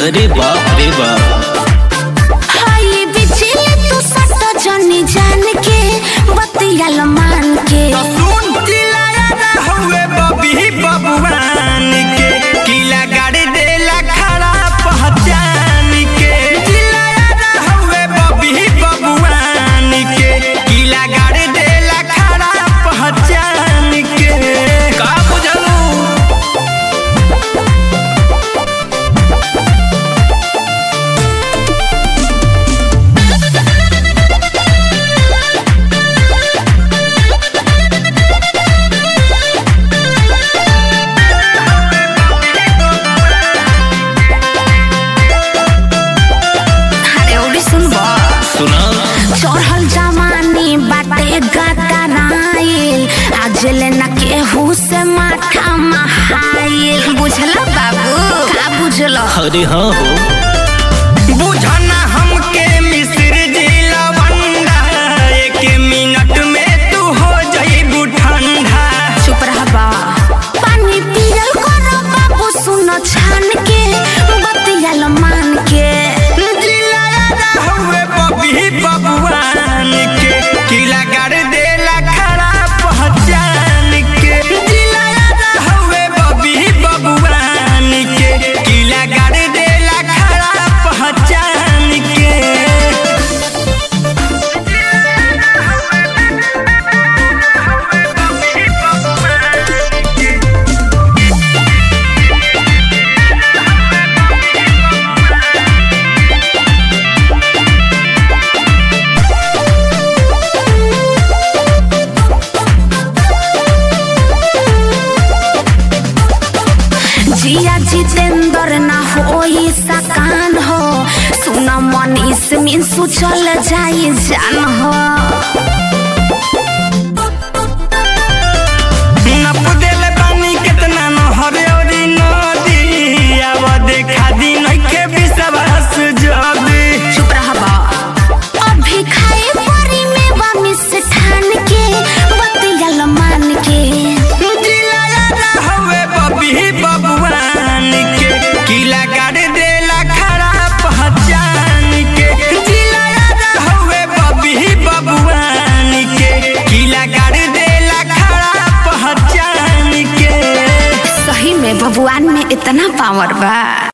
अरे बाप रे बाप हाय बिजली तू सट जनी जान के बतियाल मान के सुन चिल्लाया ना हुए बबी बबुआन के किला गाड़ी देला खड़ा पहचान के चिल्लाया ना हुए बबी बबुआन के किला गाड़ी देला खड़ा पहचान के का बुझलू अरे उड़ी सुनबो सुना चढ़ल जमानी बाटे गतराइल आज ले न केहू से माथा महाइल बुझला बाबू का बुझलो अरे हाँ हो बुझना हमके मिस्र जिला बंदा एक मिनट में तू हो जाइबू ठंडा चुप रह बा पानी पियल करो बाबू सुनो छान के बतियाल मान के चिल्लाया ना हुए बबी बबुआन के किला गाड़ देला खड़ा पहचान के चिल्लाया ना हुए बबी बबुआन के किला गाड़ देला खड़ा पहचान के जिया जितेंद्र ना होई सकान हो सुना मनीष मिंसू चल जाई जान हो नप देले पानी कितना नहर औरी नदी अब देखा दी नइखे विश्वास जदी चुप रह बा अभी खाए परी में बा मिष्ठान के बतियाल मान के चिल्लाया ना हवे बबी बबुआन के किला गाड़ देला खड़ा पहचान के चिल्लाया ना हवे बबी बबुआन के किला गाड़ देला खड़ा पहचान के सही में भगवान में इतना पावर बा